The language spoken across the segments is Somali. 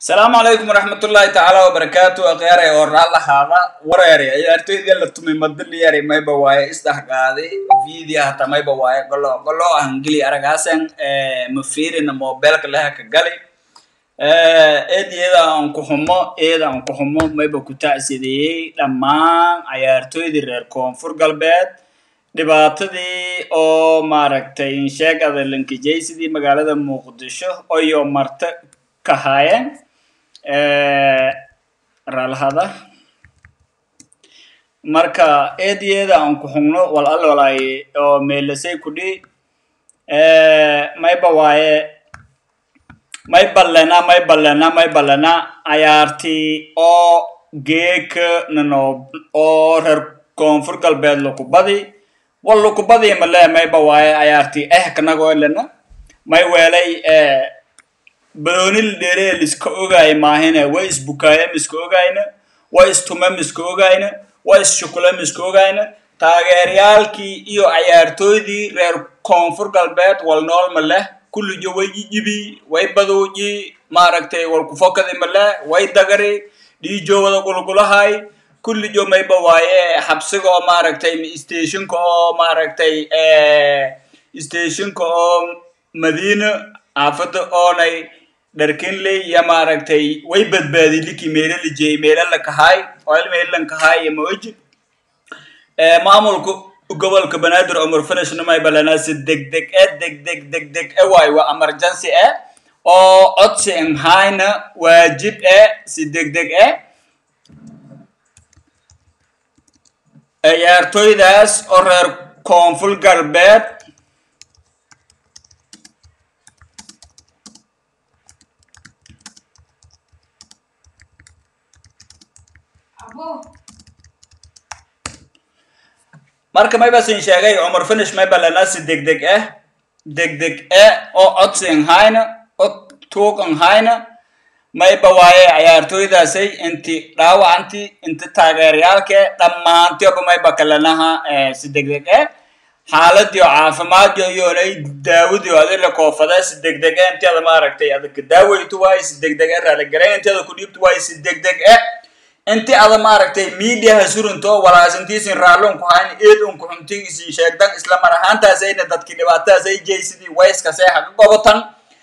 asalaamu calaykum waraxmatullaahi tacaala wabarakaatu akhyaare oo raalahaada wareere ciyaartoydii la tumay madaliyari mayba waaye isdhexgaaday video hata mayba waaye golo golo ahangeli aragaasan mafiirina mobilka leha ka gali eed iyada aan ku xumo eeda aan ku xumo mayba ku tacsideeyey dhammaan ciyaartoydii reer koonfur galbeed dhibaatadii oo maaragtay insheeg adalankijaysidii magaalada muqdisho oyo marta ka haayeen raalhada marka eedyeda aan ku xugno wal al walay oo meelasay kudhi mayba waaye may ballena may ballena may ballena cayaartii oo geeka nano oo reer koonfur galbeed lukubadi wal lukubadi male mayba waaye cayaartii eh kanagoo lena may weelay baloonil dheeree liska ogaaya maahine way isbukaaya miska ogayna way istume miska ogayna way isshukulo miska ogayna taageeryaalkii iyo cayaartooydii reer koonfur galbeed wal nool ma leh kullijo way jijibi way baduuji maaragtay wal kufokadi ma leh way dagari dhiijoowada gulgulahay kullijo mayba waaye xabsiga oo maaragtay stationka oo maaragtay stationka oo madiina xaafada oonay dharkinley iyo maaragtay way badbaadiliki meelo la jeeyey meelo la kahaay oil meelo lan kahaay iyo maoji maamulka gobolka banaadir cumar finishna may balanaa si degdeg e degdeg degdeg e waayo waa emergency e oo codsi nhayna waajib e si degdeg e ciyaartoydaas oo reer koonfur galbeed marka maybasin sheegay cumar finish mayba lanasi degdeg eh degdeg e oo codsi nhayna o tuug nhayna mayba waaye cayaartooydaasay inti dhaawacanti inti taageerayaalke dhammaantioba mayba kalanaha si degdeg e xaaladiio caafimaadyo iyoonay daawadio adila koofada si degdeg e inti ada maaragtay adaka daawaytu waaye si degdeg e raaligarayn inti ada ku dhiibtu waaye si degdeg e inti ada maaragtay mediaha surinto walaasintiisin raallon ku hayn eed un ku xuntin isin sheegdan isla mar ahaantaasayna dadki dhibaatadaasay jaysidii wayskasay haga gobotan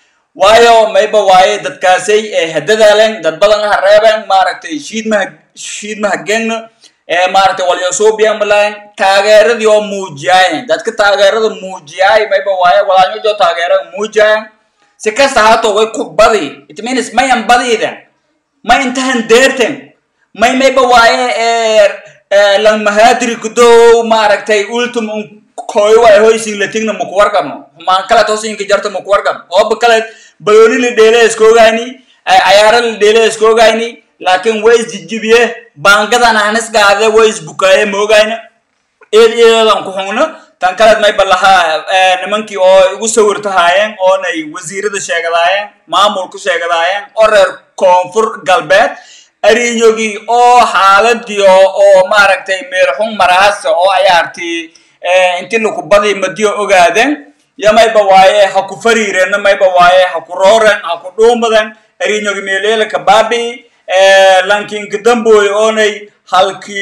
waayo mayba waaye dadkaasay hadadaalen dad badan ha reeben maaragtay shiidmaha shiidmaha gengna maaragtay walyasuubiyan malayn taageeradii oo muujiyaayen dadka taageerada muujiyaay mayba waaye walaanyojo taageerada muujiyaayen si kasta haato way ku badi it means mayan badiiden may intahan deerten may mayba waaye lang mahadiri kudow maaragtay ultum un koyo waay hoysin latigna makuwargabno humaan kale toosinka jarta makuwargab ooba kale balooni la dheele iska ogayni cayaaro la dheele iska ogayni laakin way isjijibiye baangadan anis gaade way isbukaaye ma ogayna eed eedan ku xugno tan kaleed mayba lahaa nimankii oo igu sawirtahaayeen oonay wasiirada sheegadaayeen maamulku sheegadaayeen oo reer koonfur galbeed arinyogii oo xaaladii oo maaragtay meelxun maraasa oo cayaartii inti lakubadii madiyo ogaadeen yo mayba waaye ha ku fariireenna mayba waaye ha ku rooren ha ku dhuumaden arinyogi meeleelaka baabi lankinka damboy oonay halkii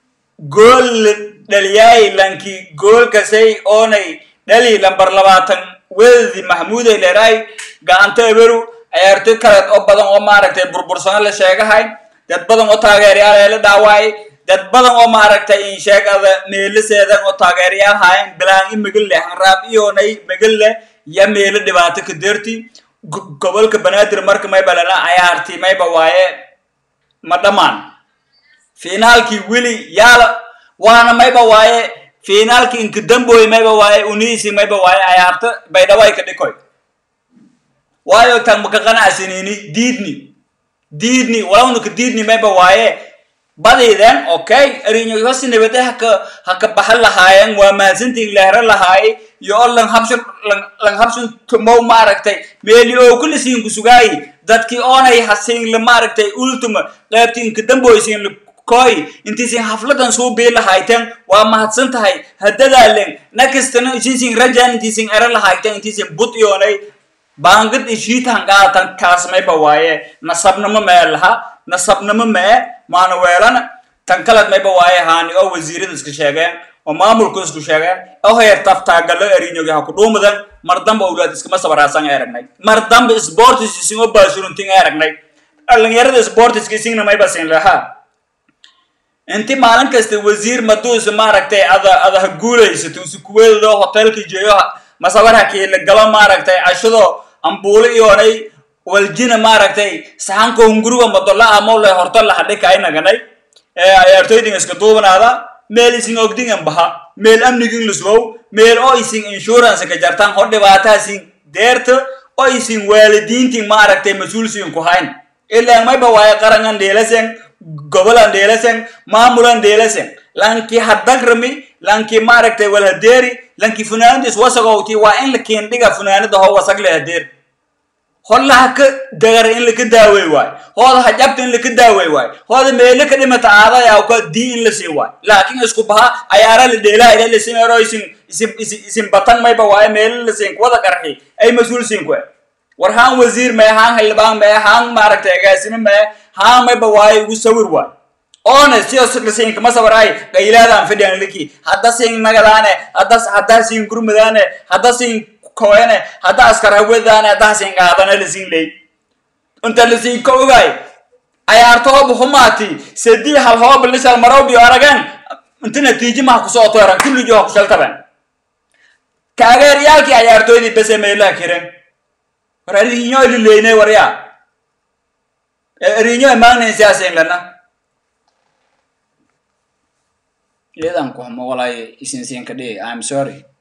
gool dhaliyaay lankii goolkasay oonay dhali lambar labaatan wedadi maxmuuday leeraay gacanta eberu ciyaartoy kaleed oo badan oo maaragtay burbursano la sheegahay dad badan oo taageerayaal ee la dhaawaay dad badan oo maaragtay insheegada meelaseedan oo taageerayaal haayeen bilaan i megelle hanraab iyoonay megelle ya meelo dhibaato ka deerti gobolka banaadir marka mayba lana cayaartii mayba waaye ma dhammaan finaalkii weli yaala waana mayba waaye finaalkii inkadamboy mayba waaye uniisi mayba waaye cayaarto baydhaway ka dhikoy waayo tan maka qanacsanini diidni diidni walawnaka diidni mayba waaye badiiden okay arinyo hosi nabade haka haka baxan lahaayeen waa mahadsantii lehre lahaaye iyo o lang habshan lang habshan tumow maaragtay meeli oo kula siinka sugaayi dadkii oonay hasiinla maaragtay ultuma qaybti inka damboysiinla koy intiisin hafladan suu bii lahayteen waa mahadsan tahay hadadaalen nakastana isinsin rajan intiisin ere lahayteen intiisin bud iyoonay baangad ishiitan qaatan kaas mayba waaye nasabnimo mee laha nasabnimo mee maana weelana tan kaled mayba waaye haani oo wasiirada iska sheegeen oo maamulku isku sheegeen oo heer taftaagallo erinyogi ha ku dhuumadan mar damba owlaad iskama sabaraasan aragnay mar damba sportis isingo baashuruntin aragnay dhalinyarada sportiska isingna mayba siin lahaa inti maalin kasta wasiir maduusa maaragtay ada ada ha guulaysato usi kuweedo hotelka jeeyo masabar hakiila galo maaragtay cashado ambuulo iyoonay waljina maaragtay saxanka hunguriga madola amole horto laxadhika ay naganay ciyaartoydin iska duubanaada meel isin ogdingan baha meel amnigin luswow meel oo isin insurance ka jartan ho dhibaataasin deerta oo isin waalidiintin maaragtay mas-uulsiin ku hayn ilaan mayba waaye qarangan dheelasen gobolan dheelasen maamulan dheelasen lanki hadagrami lanki maaragtay walhadeeri lanki funaanadis wasagowti waa in la keendhiga funaanada ho wasag le hadeer holla ha ka dagara in laka daawey waay hooda ha jabta in laka daawey waay hooda meelo ka dhimata aadayaa ka dii in la sii waay laakiin isku baha ayaara la dheelaha ila lasin ero isin isin isin isin batan mayba waaye meelo la siin kuwada qarxi ay mas-uul siin kue war haan wasiir mee haan xildhibaan mee haan maaragtay agaasime mee haan mayba waaye ugu sawir waay oone sidaas lasiin kama sabaray qaylaadaan fidhiyan liki hadda siin nagadaane hadda hadda siin gurmadaane hadda siin koene hadda askar hawadaane hadda siin qaadane lasiin ley inta lasiin ka ogaay ayaarto hoob humaati sadii hal hoob lishal marowbi aragan inta natiijo maha kusoo toeran kulligi ha kushaltaban kaageeryaalkii ayaartooydii bese meelaha kiren war ariinyo lileyne warya ariinyo imaagnayn siyaasin lana iyadan kuhma walaaye isinsiin ka dhigi i'm sorry